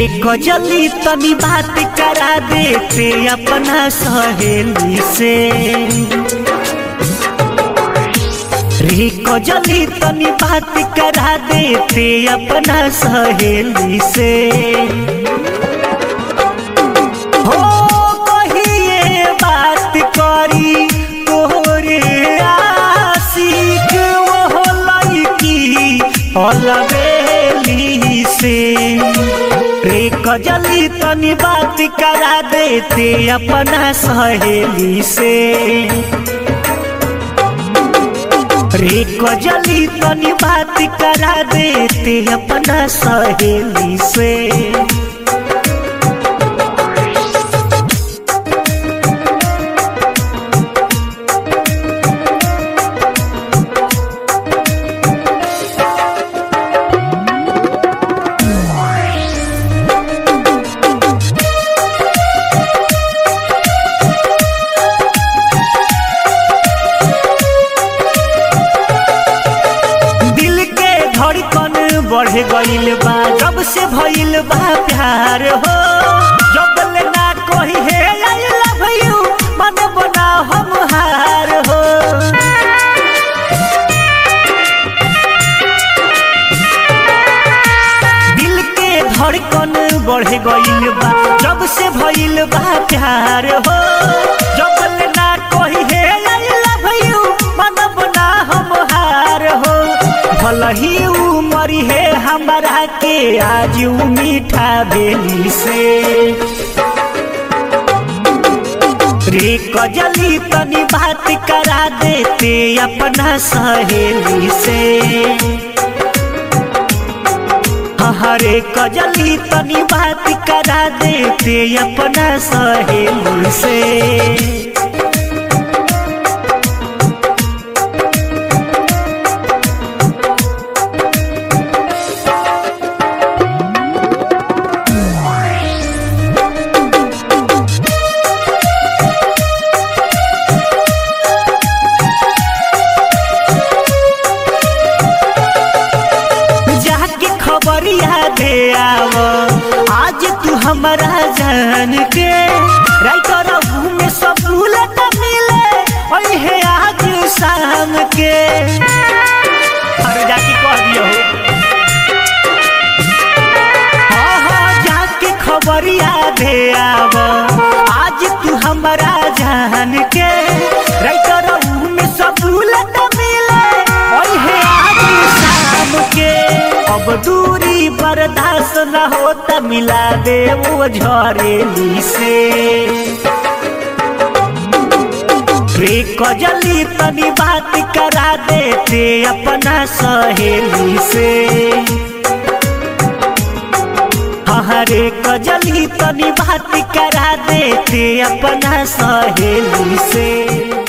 रे कजली तनी बात करा देते अपना सहेली से रे कजली तनी बात करा देते अपना सहेली से हो कहिए बात करी तोरे आशिक वो लड़की अलबेली से रे कजली तनी बात करा देते अपना सहेली से रे कजली तनी बात करा देते अपना सहेली से दिल के धड़कन बढ़ गइल बा जब से भइल बा प्यार हो जब ले ना कही हे आई लव यू मन बना हम हार हो दिल के धड़कन बढ़ गइल बा जब से भइल बा प्यार हो जब ले ना कही हे आई लव यू मन बना हम हार हो भल ही उमरी है हमारा के आज उ मीठा बेली से रे कजली तनी बात करा देते अपना सहेली से हरे कजली तनी बात करा देते अपना सहेली से जाके खबरिया दे आव आज तू हमारा जान के राइटर में सब भूलत मिले ओए है आज शाम के अरे जाके कह दियो हाँ हाँ जाके खबरिया दे आव आज तू हमारा जान के राइटर में सब भूलत मिले ओए है आज शाम के अब दूरी बर्दाश्त न होता मिला दे वो झरेली से रे कजली तनी बात करा देते अपना सहेली से हरे कजली तनी बात करा देते अपना सहेली से